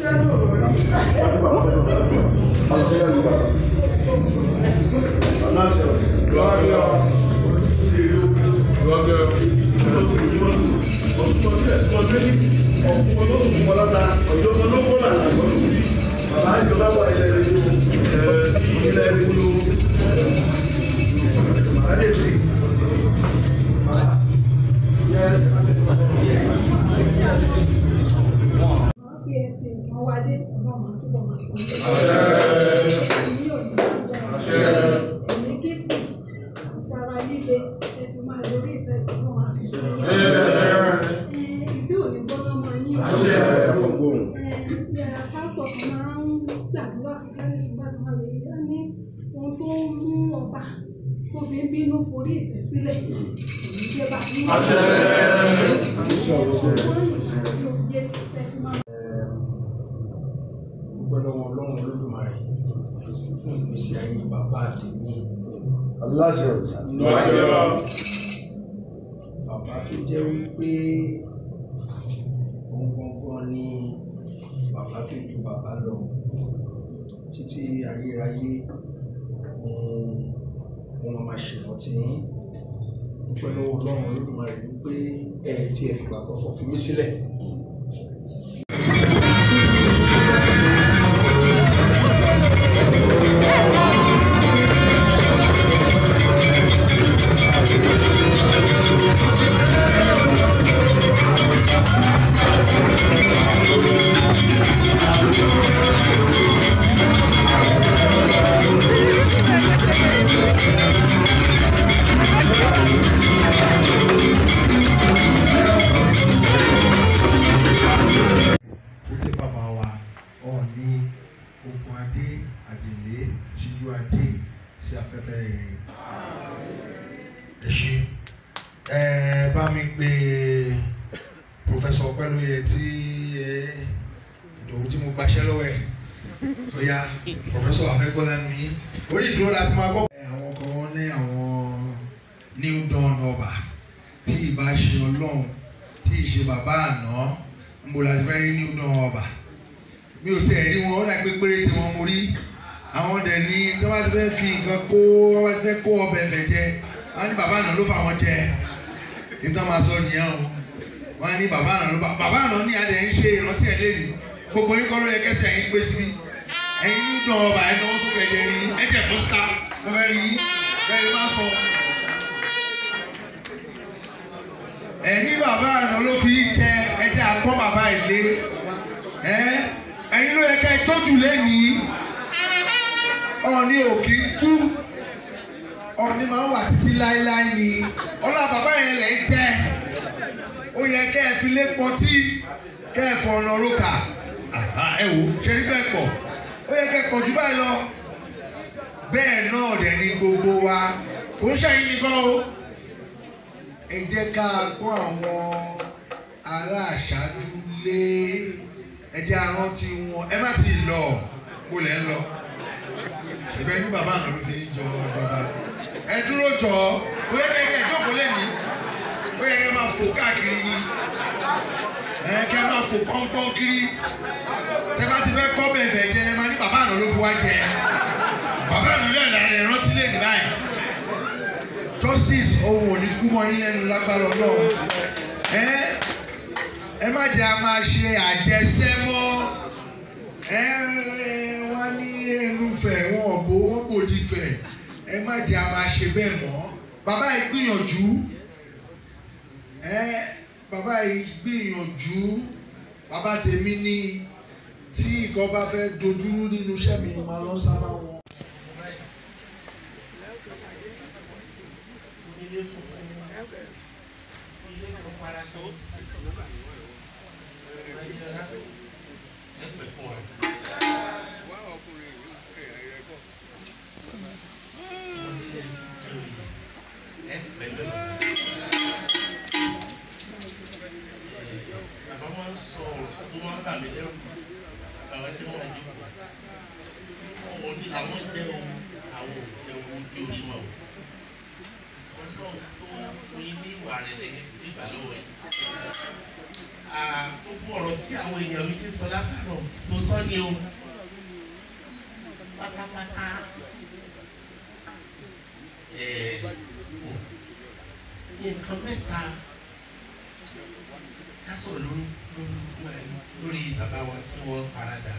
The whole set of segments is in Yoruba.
bí ẹ ti nǹkan wálé ọlọ́run túbọ̀ máa fún mi. Èmi ò ní bàjẹ́. Èmi kíkùn àti ara líle ẹ fi máa lórí ìtẹ́ ìtọ́nà máa fi sí i. Ìdí ò ní gbọ́dọ̀ mọ yín. Ẹ pásọ̀ kan máa ń gbàdúrà fún káyọ̀sí gbàdúrà lórí ẹ ní ohun tó ń mú ọba tó fi ń bínú forí ìtẹ́ sílẹ̀. Ìjọba ní àṣẹ. Ọgbọ́n àti òye ẹ fi máa dúpẹ́ lọ́wọ́ ọlọ́run olódùmarè fún ìgbésí ayé bàbá àtẹ̀mí aláṣẹ ọ̀sà bàbá tó jẹ́ wípé òun gangan ni bàbá tó ju bàbá lọ títí ayérayé ni wọ́n máa ṣèrántí yín dúpẹ́ lọ́wọ́ ọlọ́run olódùmarè wípé ẹ̀ tí ẹ fìgbà kọ̀ọ̀kan fi mí sílẹ̀. ó jẹ́ bàbá wa ọ̀ọ́ni okun adé àdèlé ṣíjú adé sí afẹ́fẹ́ rere ẹ ṣe ẹ bá mi pè pòfẹ́sọ̀ ọpẹ́lóye tí ẹ ìdòwú tí mo gbaṣẹ́ lọ́wọ́ ẹ̀ bóyá pòfẹ́sọ̀ afẹ́gbọ́lá ní orí ìdúró láti máa gbọ́. àwọn kan wọ́n ní àwọn new dawn ọba tí ìbá ṣe ọlọ́run tí ì ṣe bàbá àná ń bo láti fẹ́ rí new dawn ọba mi ò tiẹ̀ rí wọn ó dà pé péré tí wọ́n mo rí àwọn dẹ̀ ní tí wọ́n bá ti fẹ́ fi nǹkan kó wọ́n bá ti fẹ́ kó ọbẹ̀ ẹ̀fẹ̀ jẹ wọ́n á ní bàbá àná ló fà wọ́n jẹ nítorí máa sọ nìyẹn o wọ́n á ní bàbá àná ló fà bàbá àná ní adẹ̀ ń ṣe ìrántí ẹ̀ lẹ́yìn gbogbo yín kọ́ ló yẹ kẹsẹ̀ yín gbé síbi ẹ̀yin new dawn ọba ẹ̀ náwó sókè ẹ̀jẹ̀ rí ẹ̀jẹ̀ pósítà wọ́n fẹ́ rí bẹ́ẹ̀ má sọ ẹ̀yin bàbá àná ló fi jẹ ẹjẹ́ àpọ́n bàbá ilé ẹ́ ẹ̀yin ló yẹ kẹ́ ẹ tójú lẹ́nìí ọ̀ọ́ni òkì kú ọ̀ọ́ni máa ń wà títí láéláé ni ọlá bàbá yẹn lẹ̀ ń jẹ́ ó yẹ kẹ́ ẹ fi lé pọtí kẹ́ ẹ fọ ọ̀nà rókà ẹ wò ṣe ní bẹ́ẹ̀ pọ̀ ó yẹ kẹ́ ẹ pọ̀ jù báyìí lọ bẹ́ẹ̀ náà dẹ̀ ni gbogbo wa kò ń ṣàyìn nìkan o ẹ jẹ́ ká gbọ́ àwọn ará àṣáájú lé ẹ jẹ́ arántí wọn ẹ má ti lọ kó lẹ́ ń lọ ìbẹ́ ní bàbá àná ló fi ń jọ bàbá ẹ dúró jọ ó yẹ kẹ́ ẹ jókòó lẹ́nìí ó yẹ kẹ́ máa fò káàkiri ni ẹ kẹ́ máa fò pọ́npọ́n kiri tẹ́ bá ti fẹ́ kọ́ bẹ́ẹ̀ bẹ́ẹ̀ jẹ́ ẹ máa ní bàbá àná ló fi wá jẹ bàbá àná ló ẹ̀ rántí lẹ́nìí báyìí justice ohun ò ní kú mọ́ yín lẹ́nu lágbára ọlọ́run ẹ ẹ má jẹ́ a máa ṣe àjẹsẹ́ mọ́ ẹ wọ́n ní ẹnufẹ̀ wọn bò wọ́n bòdì fẹ̀ ẹ má jẹ́ a máa ṣe bẹ́ẹ̀ mọ́ bàbá yìí gbìyànjú ẹ bàbá yìí gbìyànjú bàbá tèmi ní tí nǹkan bá fẹ́ dojúrú nínú iṣẹ́ mi máa lọ sábà wọn. ilé funfun ilé kan paraṣọ ayélujára ẹ pè fún wa. ẹ pè lọ́wọ́. bàbá máa ń sọ ọ̀rọ̀ tó máa ń bà mí lẹ́rù bàbá tí wọ́n ń jókòó. ọ̀wọ́ ni làwọn jẹ́ o àwọn ò jẹ́ owó ojú orí mọ́ o ọlọ́run tó ń fún yín ní ìwà rẹ̀ lẹ́yìn nígbà lọ́wọ́ yìí. Ah, gbogbo ọ̀rọ̀ tí àwọn èèyàn mi ti sọ látàrọ̀ tó tọ́ ni o pátápátá eh, nǹkan mẹ́ta ká sọ̀rọ̀ lórí lórí lórí bàbá wa tí wọ́n paradà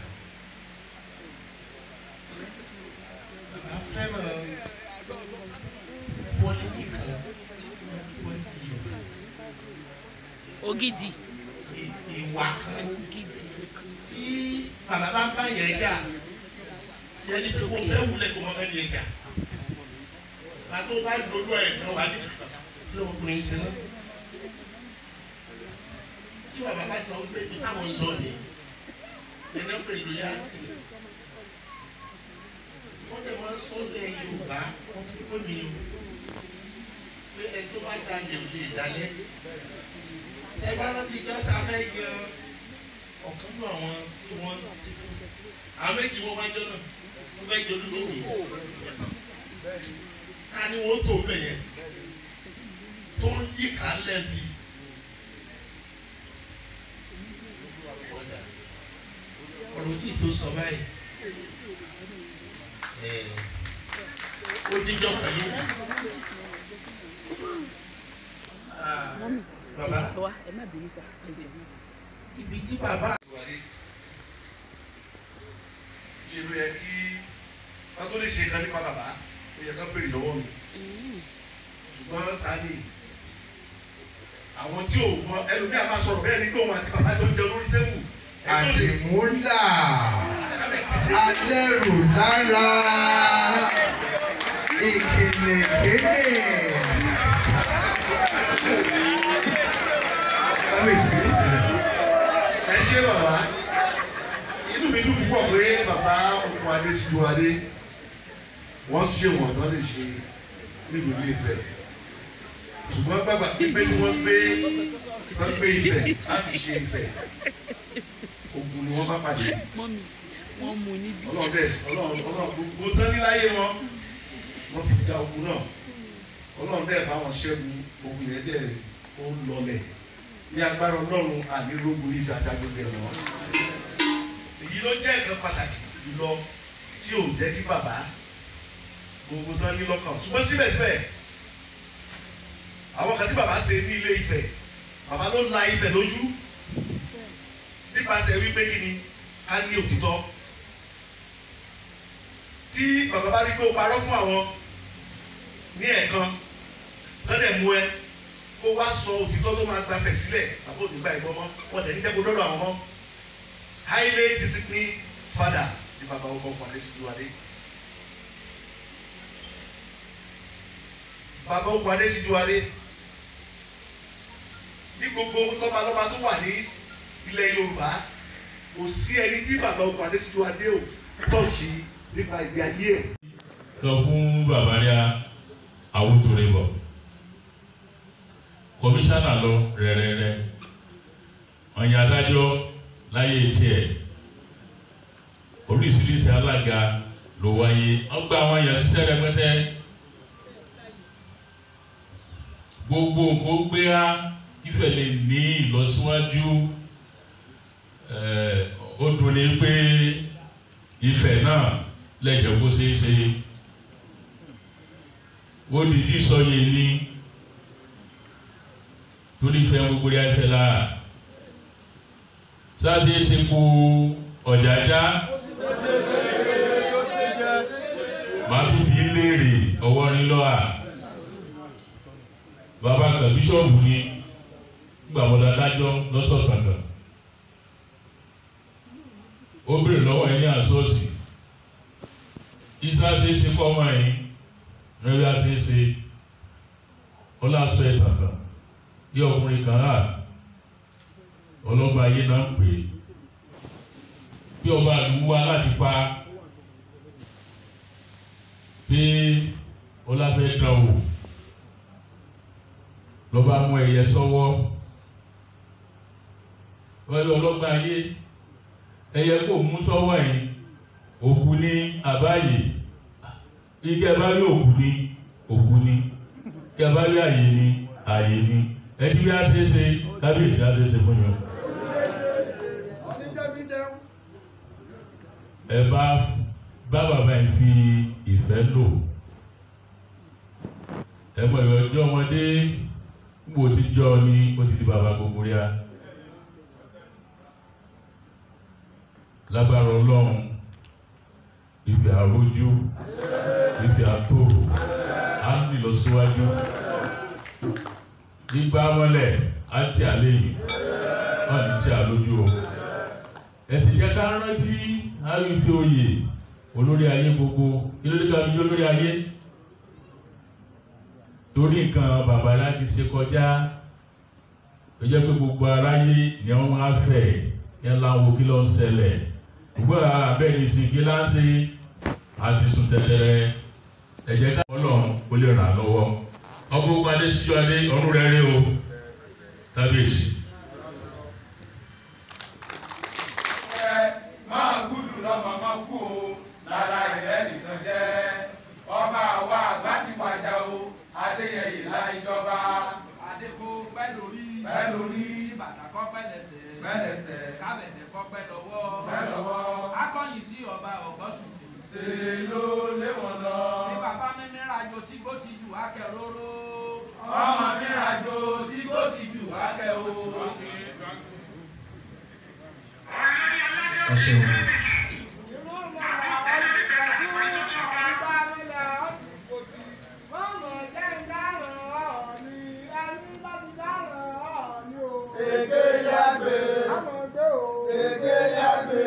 bàbá fẹ́ràn quality kan quality yorùbá ògidì ì- ìwà kan ògidì tí bàbá bá ń bá yẹn jà tí ẹni tí kò fẹ́ wulẹ̀ kó máa bá yẹn jà pàtó bá dodo ẹ̀ náà wà ní kí ló kùnrin yìí ṣe náà tí bàbá bá sọ pé ibi táwọn ń lọ ni ẹni pé lóyè àti wọ́n lè máa sọ lẹ́ Yorùbá wọ́n fi pé mi o pé ẹni tó bá dalẹ̀ ò lè dalẹ̀ ẹ bá rántí dọ́ta fẹ́ yan ọ̀kan nínú àwọn tí wọ́n ti kú àwọn méjì wọ́n wá jọ náà wọ́n fẹ́ jọ lórí ká ní wọ́n tó bẹ̀ yẹn tó ń yí ká lẹ́bi ọ̀rọ̀ tí tó sọ báyìí ẹ̀, ó díjọ́ pẹ̀lú Ah, bàbá wa ẹ má bínú sá ẹ jẹ mọ. ibi tí bàbá wáyé ṣe ló yẹ kí wọ́n tó lè ṣe kan nípa bàbá ó yẹ ká béèrè lọ́wọ́ mi ṣùgbọ́n ta ni àwọn tí ò mọ ẹlòmíà máa sọ̀rọ̀ bẹ́ẹ̀ ni pé òun àti bàbá tó ń jẹ lórí tẹ́wù àdìmúlà alẹ́rù lára ìkìnnìkìnnì. kábíyèsí ẹ ṣé bàbá inú mi dùn púpọ̀ pé bàbá òkú adé síjú adé wọ́n ṣe wọ̀n tán lè ṣe nílùú ilé Ifẹ̀ ṣùgbọ́n bàbá pípé tí wọ́n gbé wọ́n gbé Ifẹ̀ láti ṣe Ifẹ̀ ogun ni wọ́n bá pàdé mọ́mí wọ́n mú níbí. ọlọ́run dẹ̀ ọlọ́run ọlọ́run gbogbo tán níláyé wọn wọ́n fi ja ogun náà ọlọ́run dẹ̀ bá wọn ṣẹ́gun ogun yẹn dẹ̀ ó lọlẹ̀ ní agbára ọlọ́run ànírógun ní ìfẹ́ adágbébẹ̀ wọn. èyí ló jẹ́ nǹkan pàtàkì jùlọ tí ò jẹ́ kí bàbá gbogbo tán ní lọ́kàn ṣùgbọ́n síbẹ̀síbẹ̀ àwọn kan tí bàbá ṣe ní ilé Ifẹ̀ bàbá ló la Ifẹ̀ lójú nípasẹ̀ wípé kí ni ká ní òtítọ́ tí bàbá bá rí pé o parọ́ fún àwọn ní ẹ̀ẹ̀kan tọ́lẹ̀ mú ẹ kó wá sọ òtítọ́ tó máa gbafẹ̀ sílẹ̀ bàbá òní gba ìbọn mọ́ wọn dẹ̀ ní jẹ́ kó dọ́dọ̀ àwọn mọ́ highly disciplined father ní bàbá ọkọ̀ ọkọ̀ àdé síjú adé bàbá ọkọ̀ adé síjú adé ní gbogbo lọ́balọ́ba tó wà ní ilẹ̀ Yorùbá kò sí ẹni tí bàbá ọkọ̀ adé síjú adé ò tọ́ọ̀tì nípa ìgbé ayé ẹ̀. sọ fún bàbá rí àwòtòrè bọ̀ kọmíṣánná lọ rẹ̀rẹ̀rẹ̀ ọ̀yìn adájọ́ láyé tiẹ̀ oríṣiríṣi alága ló wáyé wọ́n gba àwọn èèyàn ṣiṣẹ́ rẹpẹtẹ gbogbo nǹkó gbé á Ifẹ̀ lè ní ìlọsíwájú ẹ̀ ó dùn ní pé Ifẹ̀ náà lẹ́jọ̀ bó ṣe é ṣe ó dìdí sọyè ní torí fẹ́ gbogbo rí afẹ́ la sáṣe ṣe kó ọ̀jà dá máa tún bí léèrè ọwọ́ ní lọ́à bàbá kan bíṣọ̀bù ni gbàmọ́dá dájọ́ lọ́sọ̀ kankan ó béèrè lọ́wọ́ ẹ ní àsọ́ọ̀sì isa ṣe é ṣe kọ́ ọmọ yìí rẹ́bí a ṣe é ṣe ọlọ́sọ ẹ̀ kankan bí ọkùnrin kan hà ọlọ́ba ayé náà ń pè é bí ọba àlùwú wa láti pa pé ọláfẹ́ dán wò lọ́ba mú ẹyẹ sọ́wọ́ wọ́n lé ọlọ́gbà ayé ẹyẹ kò mú sọ́wọ́ yìí òkú ní àbáyé ike bá rí òkú ní òkú ní ike bá rí àyè ní àyè ní ẹni bí a ṣe é ṣe kábíyèsí a ṣe é ṣe fún yín. ẹ bá bá bàbá yìí fi ìfẹ́ lò ẹ mọ̀ ìwé ọjọ́ ọmọdé gbò tí jọ ni ó ti di bàbá gbogbo rí a lágbára ọlọ́run ìfẹ́ àrójú ìfẹ́ àtòrò á ń lọ síwájú gbígbá mọ́lẹ̀ á ti àléyìn wọ́n ní tí a lójú o ẹ̀sìn jẹ́ ká rántí àrífi oyè olórí ayé gbogbo ilé ká fi olórí ayé torí nǹkan bàbá láti ṣe kọjá ó jẹ́ pé gbogbo aráyé ni wọ́n máa fẹ̀ yẹn láwọn kí ló ń ṣẹlẹ̀ gbogbo abẹ́ni sí kí láǹṣe àti sùn tẹ̀tẹ̀rẹ̀ ẹ̀jẹ̀ ká ọlọ́run kó lè ràn án lọ́wọ́ ọgbọ́n ogun adé síjú adé ọdún rẹ̀ rí o kábíyèsí. máa gúdù lọ́mọ máa kú o lára ìrẹ́ nìkan jẹ́ ọba àwa àgbà ti wájà o adéyẹyè la ìjọba Adéko pẹ́ lórí. pẹ́ lórí Bàtà kọ́ pẹ́ lẹ́sẹ̀. mẹ́lẹ̀sẹ̀ Kábẹ̀dẹ̀ kọ́ pẹ́ lọ́wọ́. pẹ́ lọ́wọ́ Akọ́yìn sí ọba ọ̀gbọ́sùtì. ṣe ló lé wọn lọ. Ní bàbá mímí rajo tí bó ti jù akẹ́róró. ọmọ mi àjò tí kò ti jù wákẹ́ o. ẹ ṣeun. èké yàgbé èké yàgbé.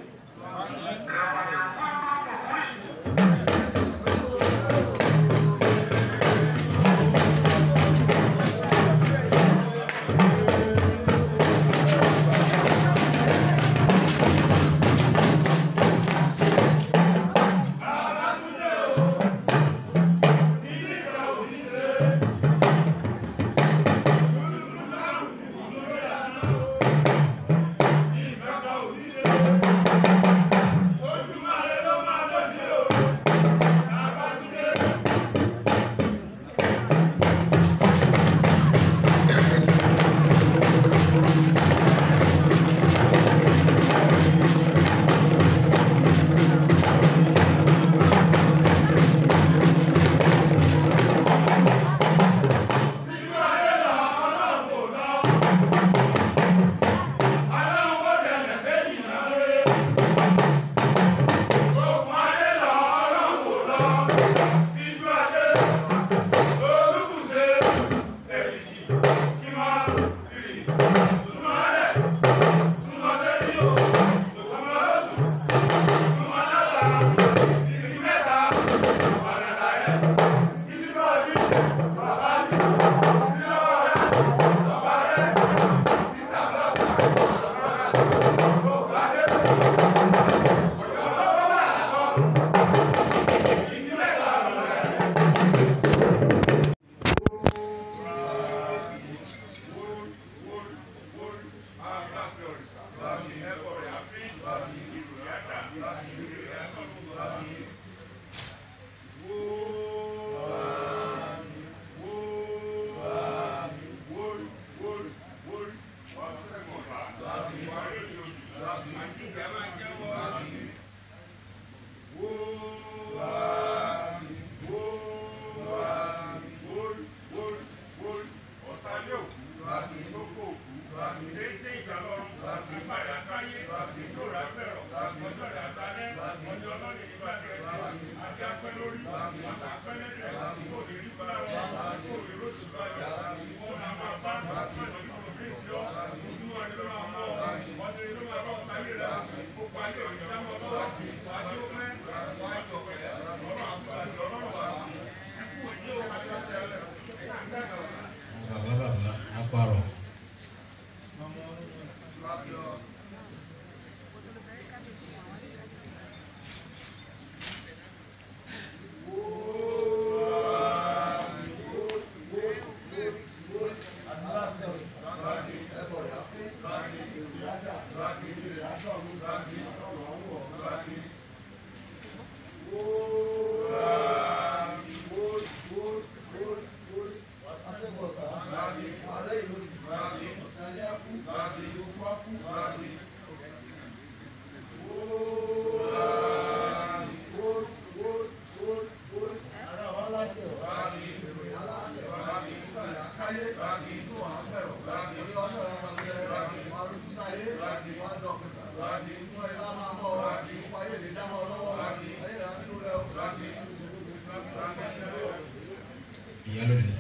bàbá bàbá apárọ̀. Whoa. ìyá lónìí.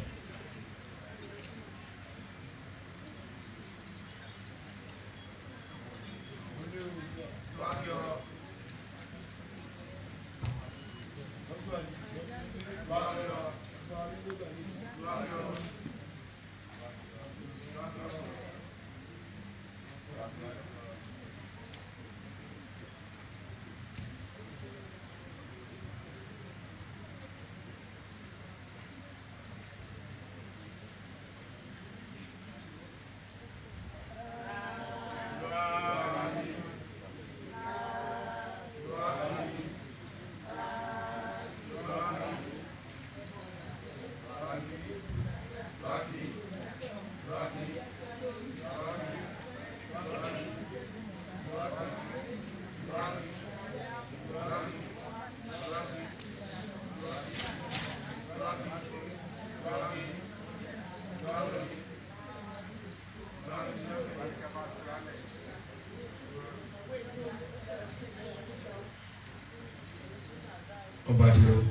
ọba di o.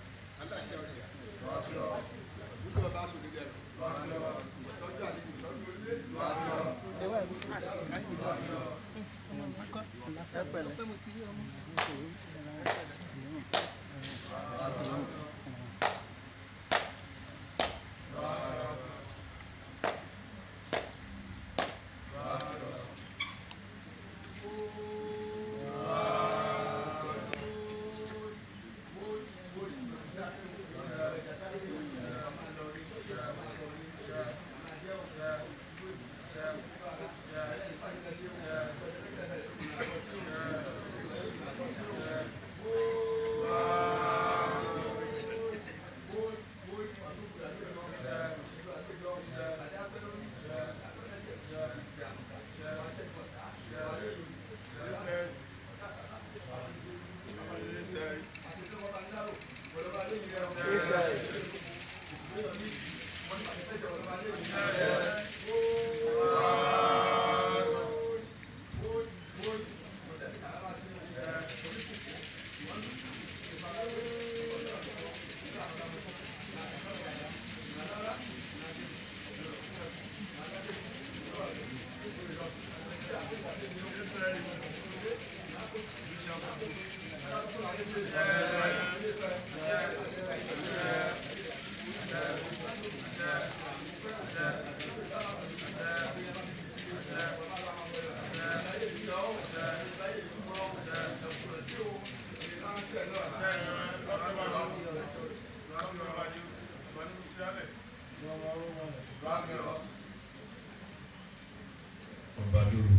ọba dúró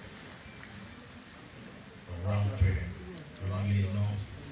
ọ̀rọ̀ àǹfẹ̀ onílé iná.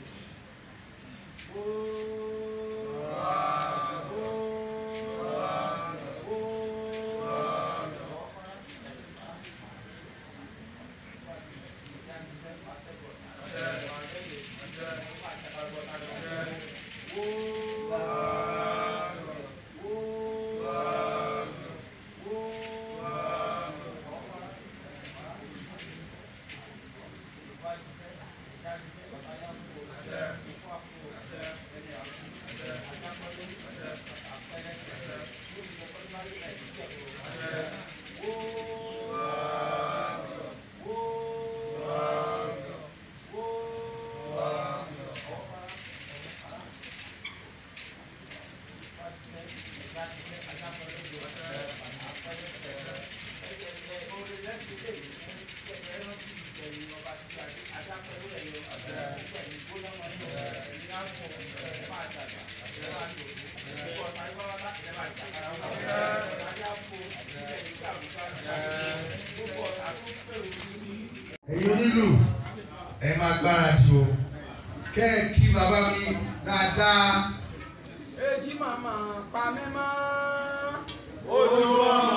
ẹ̀yin onílù ẹ máa gbáradì o kẹ́ ẹ kí bàbá mi dáadáa. èjì màmá pa mí mọ́. Olúwa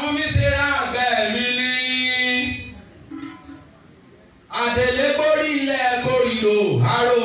fún mi ṣe ra àgbẹ̀ mi ní. àdèlé borí ilẹ̀ kórìlò àrò.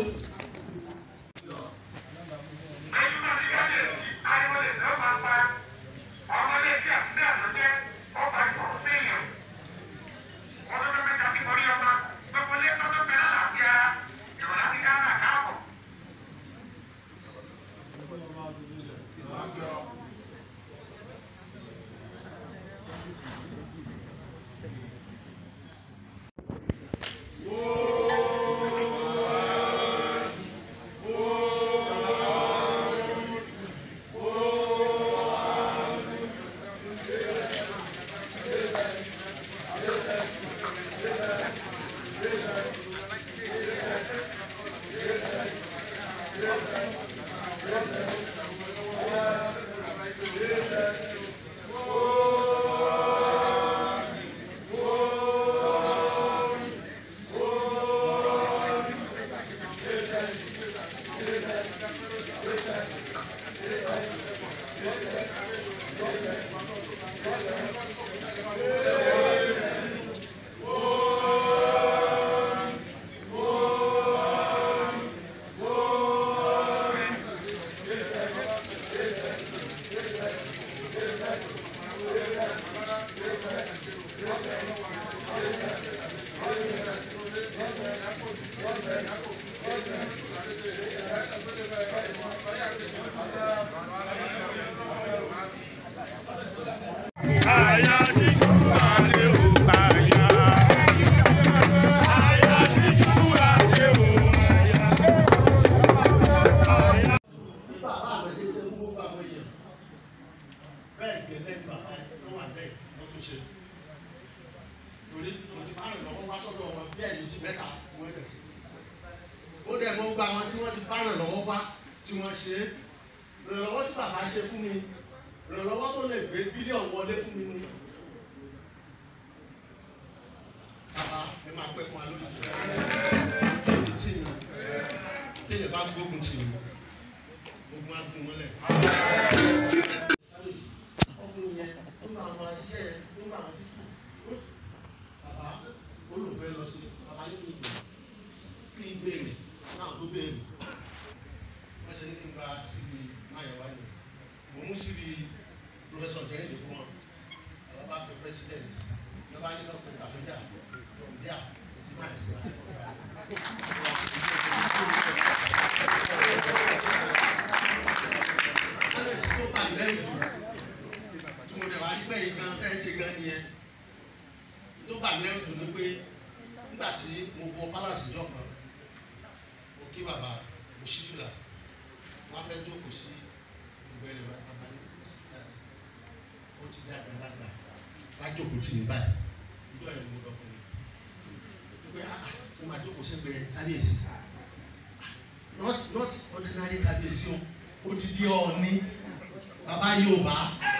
bàbá àwọn ṣe ṣe fún gbogbo àwọn èèyàn bẹ́ẹ̀ gẹ́gẹ́ bí bàbá tó wà bẹ́ẹ̀ ló tún ṣe torí mo ti bá rìn lọ́wọ́ wá sọ́dọ̀ wọn bí ẹ̀yìn ti mẹ́ta tí wọ́n tẹ̀sí ó dẹ̀ mọ́ gba àwọn tí wọ́n ti bá rìn lọ́wọ́ wá tí wọ́n ṣe é ìrànlọ́wọ́ tí bàbá ṣe fún mi ìrànlọ́wọ́ tó lè gbé bílíọ̀nù wọlé fún mi ni bàbá ẹ máa pẹ́ fún wa lórí ìtura ìtura tí mi téèyàn bá gbógun tì mí ogun agun mọ́lẹ̀. ọkùnrin yẹn nígbà àwọn aṣiṣẹ́ yẹn nígbà àwọn títí bàbá olùfẹ́ lọ sí bàbá ní kí n gbé kí n béèrè náà tó béèrè wọ́n ṣe ní kí n gba síbi máyọ̀wá ni mo mú síbi pòfẹ́sọ̀ jẹ́rìndé fún wọn àwọn bá pe president lọ́ba ní kọ́kọ́ kàfíńdà from there máa ti wá sí ọ̀gá alex tó bà mí lẹ́yìn jù tí mo dẹ̀ wá rí bẹ́ẹ̀ gan tẹ́ ẹ ṣe gan nìyẹn tó bà mí lẹ́yìn jù ni pé nígbà tí mo wọ palace ìjọ kan mo kí bàbá mo ṣí fìlà wọ́n fẹ́ jókòó sí ìbẹ̀rẹ̀ bàbá ní sífìlà ó ti dá àgbàlagbà wá jókòó tì mí báyìí ìjọ yẹn mo dọkùnrin pé ah ah mo máa jókòó sẹ́gbẹ̀ẹ́ kábíyèsí not not ordinary kábíyèsí o odidi ọ̀ọ́ni bàbá Yorùbá